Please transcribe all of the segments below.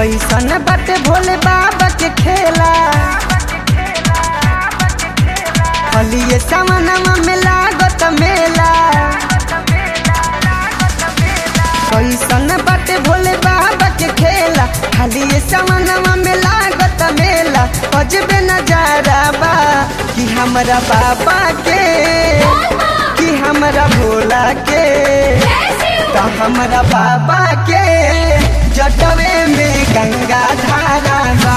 कैसन बाटे भोले बाबा के खेला हलिए सामनमा में लागत मेला कैसन बाटे भोले बाबा के खेला हलिए सामनमा में लागत मेला अजबे नजारा बा कि हमरा बाबा के कि हमरा भोला के तो हमरा बाबा के जटवे में गंगा धारा बा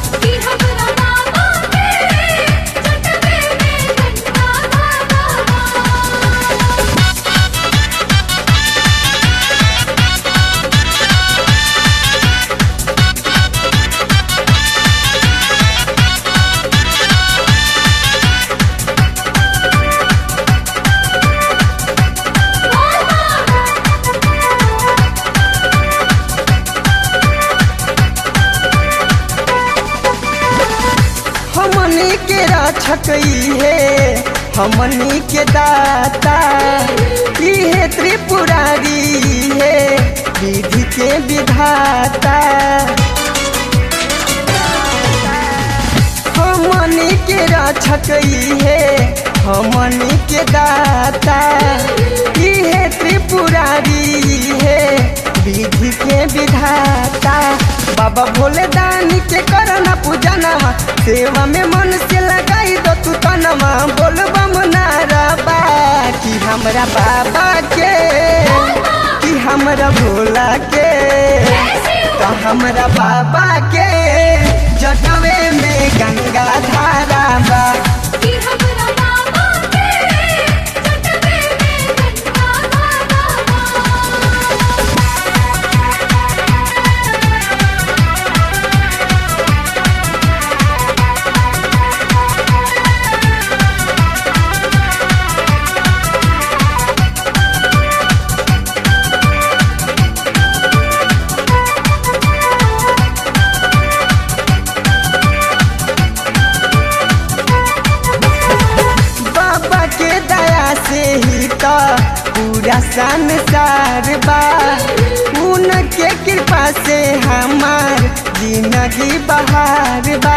हमनी के रक्षक है हमनी के दाता इहे त्रिपुरारी है विधि के विधाता हमनी के रक्षक है हमनी के दाता इहे त्रिपुरारी है विधि के विधाता बाबा भोले दानी के करना पूजनवा सेवा में मन से लगाई दो तू तनवा बोल बम नारा बा कि हमरा बाबा के कि हमरा भोला के तो हमरा बाबा के जटवे में गंगा धारा बा बाबा के दया से ही तो पूरा संसार बा उनके कृपा से हमार जिंदगी बहार बा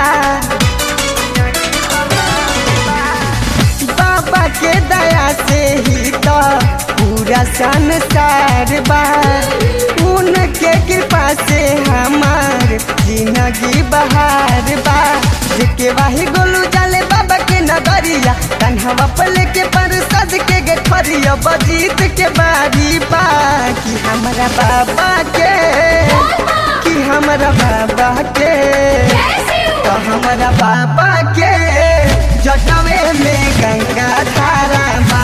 बाबा के दया से ही तो पूरा संसार बा उनके कृपा से हमार जिंदगी बहार बा जेके वाही गोलू जाले बाबा के नगरिया तन्हवा पले के परसद के गेठरिया बजीत के बारी बा कि हमरा बाबा के कि हमरा बाबा के तो हमरा बाबा के जटवे में गंगा धारा बा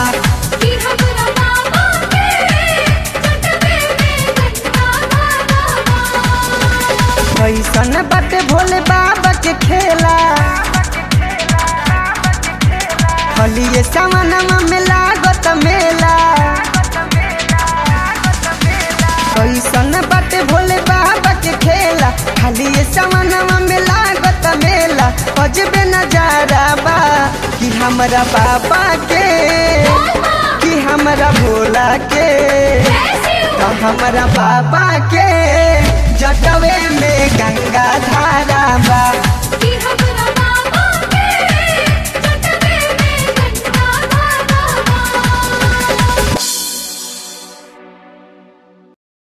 कैसन बाटे भोले बाबा के खेला हलिए सामनमा में लागत मेला कैसन बाटे भोले बाबा के खेला हलिए सामनमा में लागत मेला अजबे नजारा बा कि हमरा बाबा के कि हमरा भोला के तो हमरा बाबा के जटवे में गंगा धारा